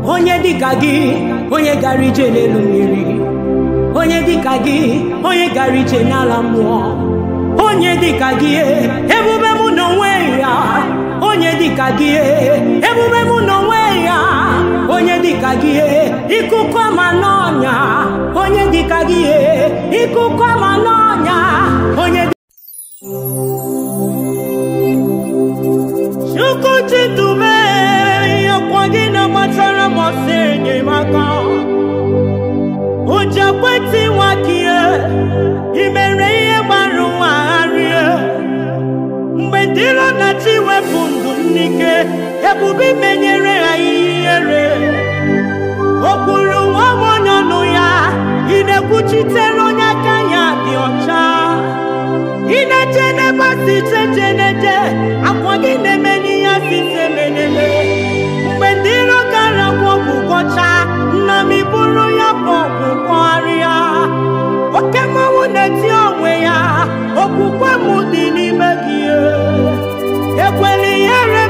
onye dịka gị onye gara ije n'elu mmiri onye dịka gị onye gara ije n'ala mmụọ onye dịka gị ebube mụ n'onwe ya onye dịka gị ebube mụ n'onwe ya onye dịka gị ikuku ama n'ọnya onye dịka gị ikuku ama n'ọnya onye Chukwu chitube ọkwa gị na-agbatara m ọsọ enyemaka ụjọ kwetị nwa gị i mere ihe gbara ụwa gharịa mgbe ndị iro na-achọ iwepụ ndụ m n'ike ebube menyere ha ihere o kwuru nwa m onye ọnụ ya ị na-ekwuchitere onye aka ya dị ọcha ị na-eche n'ebe a si cheche na-eche akwa gị na-eme n'ihe si se meneme mgbe ndị iro gara gwọ ọgwụ gwọcha nna m iburu ya bụ ọgwụ gwọgharịa oke mmanwụ na-eti onwe ya okwukwe m dị n'ime gị ekwela ihere